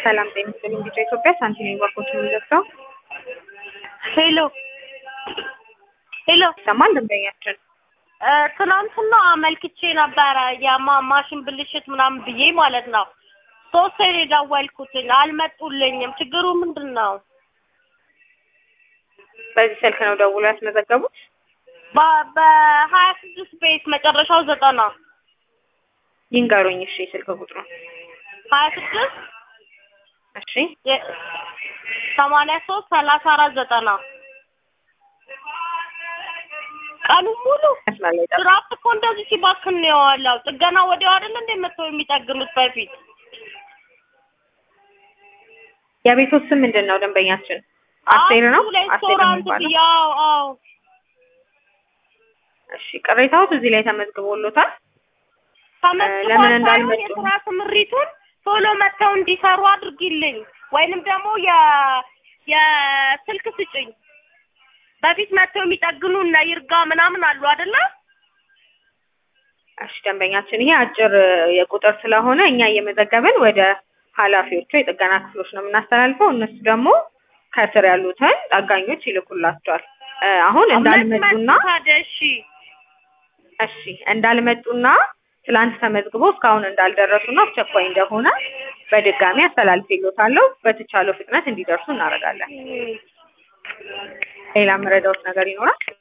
ሰላም ጤና ይስጥልኝ ቢጫ ኢትዮጵያ ሳንቲም ባንኮች ነው የሚዘጋው። ሄሎ ሄሎ ይሰማል ደንበኛችን እ ትናንትና አመልክቼ ነበረ የማ- ማሽን ብልሽት ምናምን ብዬ ማለት ነው። ሶስት ሰው የደወልኩትኝ አልመጡልኝም። ችግሩ ምንድን ነው? በዚህ ስልክ ነው ደውሎ ያስመዘገቡት። በ- በሀያ ስድስት ቤት መጨረሻው ዘጠና ይንገሩኝ እሺ ስልክ ቁጥሩ ሀያ ስድስት እሺ ሰማንያ ሶስት ሰላሳ አራት ዘጠና ቀኑ ሙሉ መስመር ላይ ጠብቁ። ድራፍት እኮ እንደዚህ ሲባክን ነው የዋለው። ጥገና ወዲያው አይደል እንደ መጥተው የሚጠግኑት በፊት የቤቶት ስም ምንድን ነው ደንበኛችን? አስቴር ነው አንዱ አስቴር ነው ሬስቶራንት የሚባለው። ያው አዎ እሺ ቅሬታዎት እዚህ ላይ ተመዝግቦሎታል። ተመዝግቧል ለምን ሳይሆን እንዳልመጡ? የስራ ስምሪቱን ቶሎ መጥተው እንዲሰሩ አድርጊልኝ፣ ወይንም ደግሞ የ የስልክ ስጭኝ። በፊት መጥተው የሚጠግኑ እነ ይርጋ ምናምን አሉ አይደለ? እሺ ደንበኛችን ይሄ አጭር የቁጥር ስለሆነ እኛ እየመዘገብን ወደ ኃላፊዎቹ የጥገና ክፍሎች ነው የምናስተላልፈው። እነሱ ደግሞ ከስር ያሉትን ጠጋኞች ይልኩላቸዋል። እ አሁን እንዳልመጡና መጡ ታዲያ እሺ እሺ እንዳልመጡና ትላንት ተመዝግቦ እስካሁን እንዳልደረሱና አስቸኳይ እንደሆነ በድጋሚ አስተላልፌልዎታለሁ። በተቻለው ፍጥነት እንዲደርሱ እናደርጋለን። ሌላ መረዳዎት ነገር ይኖራል?